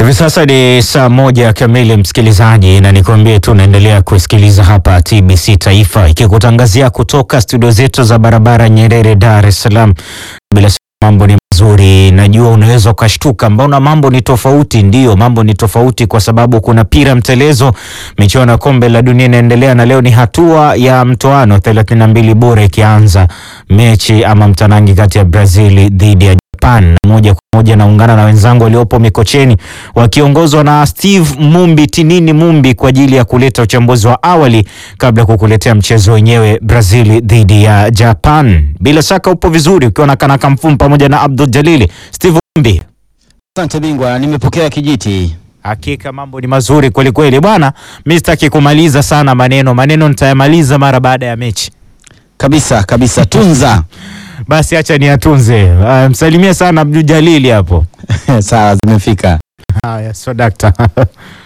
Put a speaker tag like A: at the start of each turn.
A: Hivi sasa ni saa moja kamili, msikilizaji, na nikwambie tu unaendelea kusikiliza hapa TBC Taifa ikikutangazia kutoka studio zetu za barabara Nyerere, Dar es Salaam. Bila shaka mambo ni mazuri, najua unaweza ukashtuka, mbona mambo ni tofauti? Ndiyo, mambo ni tofauti kwa sababu kuna pira mtelezo, michuano ya kombe la dunia inaendelea, na leo ni hatua ya mtoano 32 bora ikianza mechi ama mtanangi kati ya Brazil dhidi ya Japan na moja kwa moja naungana na wenzangu waliopo Mikocheni wakiongozwa na Steve Mumbi Tinini Mumbi kwa ajili ya kuleta uchambuzi wa awali kabla ya kukuletea mchezo wenyewe Brazil dhidi ya Japan. Bila shaka upo vizuri ukiwa na Kanaka Mfumu pamoja na Abdul Jalili. Steve Mumbi,
B: Asante bingwa, nimepokea kijiti.
A: hakika mambo ni mazuri kweli kweli bwana. Mimi sitaki kumaliza sana maneno, maneno nitayamaliza mara baada ya mechi.
B: Kabisa kabisa, tunza.
A: Basi acha niyatunze. Uh, msalimie sana Abdul Jalili hapo.
B: Sawa, zimefika.
A: Haya, so dakta